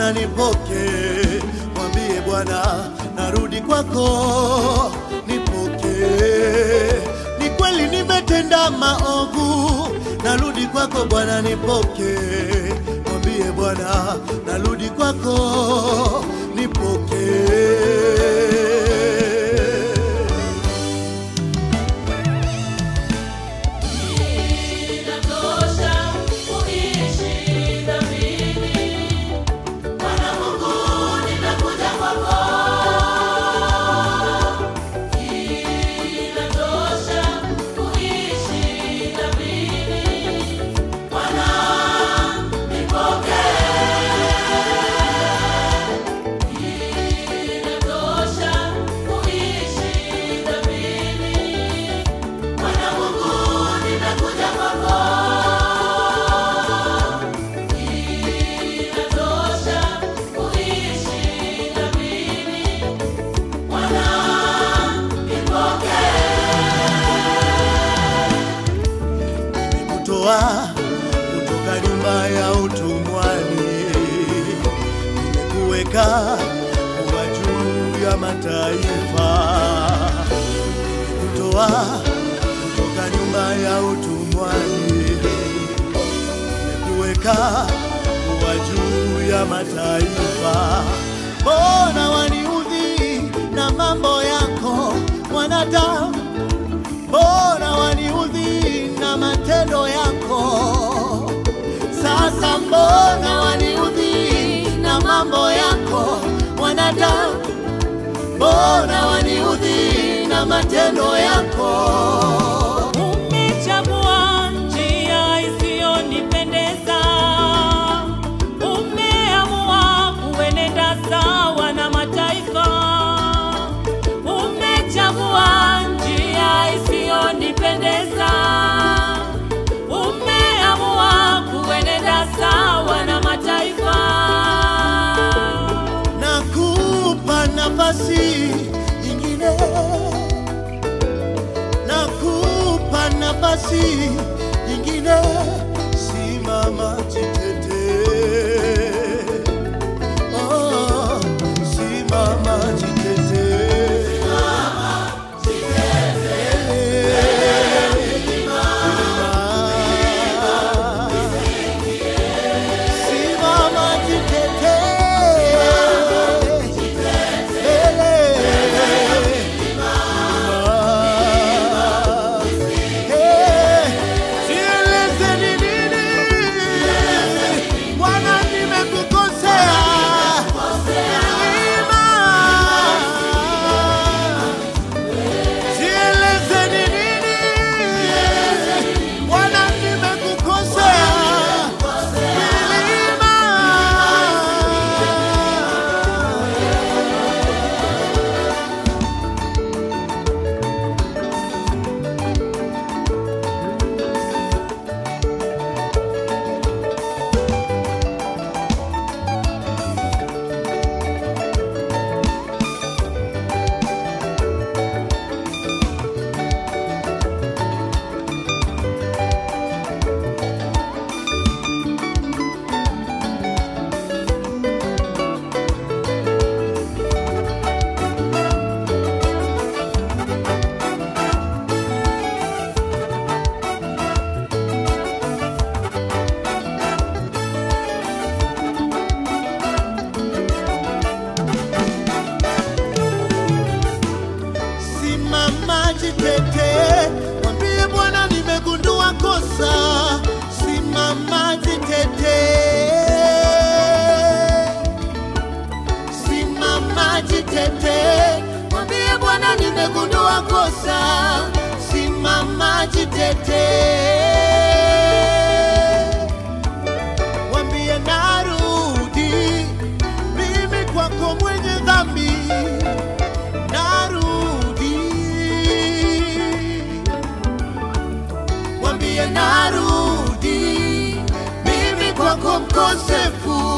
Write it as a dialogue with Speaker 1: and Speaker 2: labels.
Speaker 1: Bwana nipoke, mwambie Bwana narudi kwako, nipoke. Ni kweli nimetenda maovu, narudi kwako Bwana nipoke, mwambie Bwana narudi kwako, nipoke.
Speaker 2: Inatosha kuishi dhambini. Bwana Mungu, nimekuja kwako. Inatosha kuishi dhambini. Bwana, nipokee. Inatosha kuishi dhambini. Bwana Mungu, nimekuja kwako. Inatosha kuishi dhambini. Bwana, nipokee.
Speaker 1: nimekutoa kutoka nyumba ya utumwani, nimekuweka kuwa juu ya mataifa, nimekutoa kutoka nyumba ya utumwani, nimekuweka kuwa juu ya mataifa. Mbona waniudhi na mambo yako mwanadamu? mbona waniudhi na matendo yako? Sasa mbona waniudhi na mambo yako wanadamu? Mbona waniudhi na matendo yako?
Speaker 3: Umechagua njia isiyonipendeza, umeamua kuenenda sawa na mataifa. Umechagua njia isiyonipendeza, umeamua kuenenda sawa na mataifa.
Speaker 1: Nakupa nafasi nyingine, nakupa nafasi nyingine, simama jitete, oh, simama jitete, simama jitete, Jieleze ni nini Bwana, nimekukosea Neema. Jieleze ni nini Bwana, nimekukosea Neema. Simama jitete, mwambie Bwana nimegundua kosa. Simama jitete, simama jitete, mwambie Bwana nimegundua kosa. Simama jitete, mwambie narudi mimi kwako mwenye dhambi narudi, mwambie narudi, mimi kwako mkosefu,